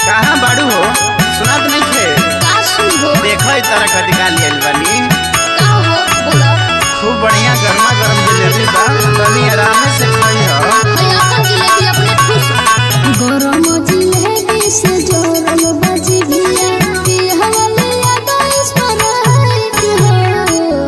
कहाँ बाड़ू हो सुनात नहीं थे का सुनबो देखो ई तरह का दिखा लियल बानी का हो बोला खूब बढ़िया गर्मा गर्म जलेबी बा तनी आराम से खाई हो है अपन जिलेबी अपने खुश गरम जिलेबी से जोरल बाजी भिया पिहवले याद स्मराइत हो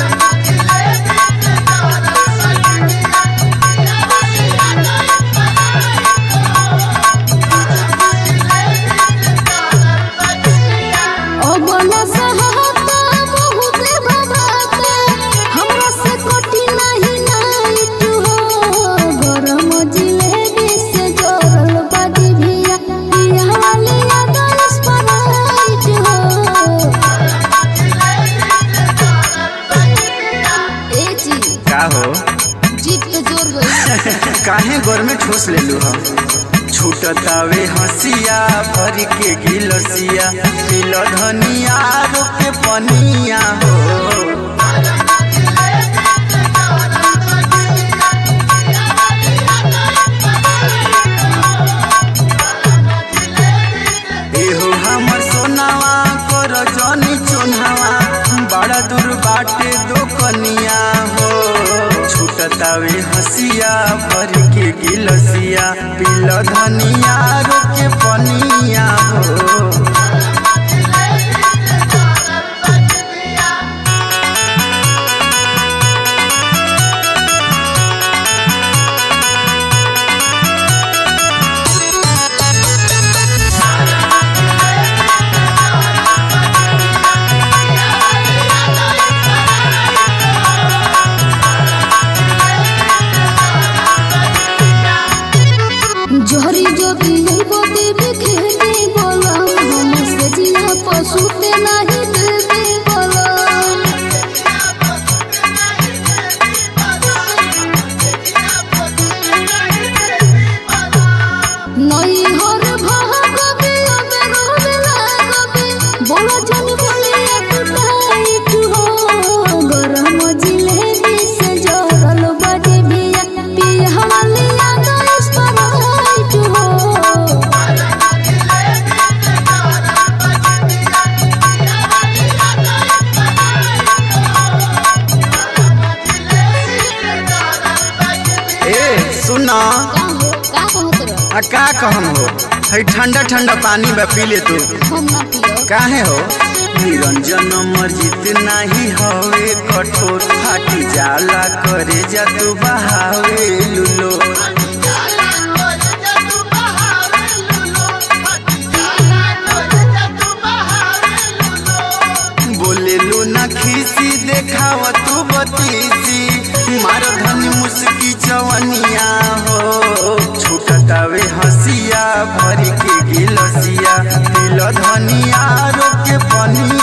अबला सहाता बहुत भवाता हमरा से कोटी नहीं नाइट हो गरम जिलेबी से जोरल बाजी भिया पिहवले याद स्मराइत हो ए जी का हो जीप पे जोर गई काहे गोर में ठोस ले लू हम छूटतावे हंसिया भर के गिलसिया पिल धनिया रोके पनिया हो एहो हमर सोनावा कर जनी चुनावा बड़ा दूर बाटे दो कनिया हो छूटतावे हसिया भर के गिलसिया पिल धनिया रोके पनिया हो जोहरी जो पिए बोते बिखेते बोला हम से जिया पशु ते नहीं देते बोला नई हर भाग बिया बेरो बेला गबे बोला जन बोलिया कुटाई तू हो गरम जिलेबी से जोरल बाजे बिया पिया हवाले याद स्पराई तू हो ए सुना का हो का कहत रह आ का कहम हो है ठंडा ठंडा पानी बा पी ले तू हम ना पियो काहे हो निरंजन मर्जित नाही हवे कठोर फाटी जाला करे जा तू बहावे लुलो बोले लू ना खीसी देखाव तू बतीसी मार धनी मुस्की चवनिया हो छूटतावे हसिया भर के गिलसिया दिल धनिया रोके पनिया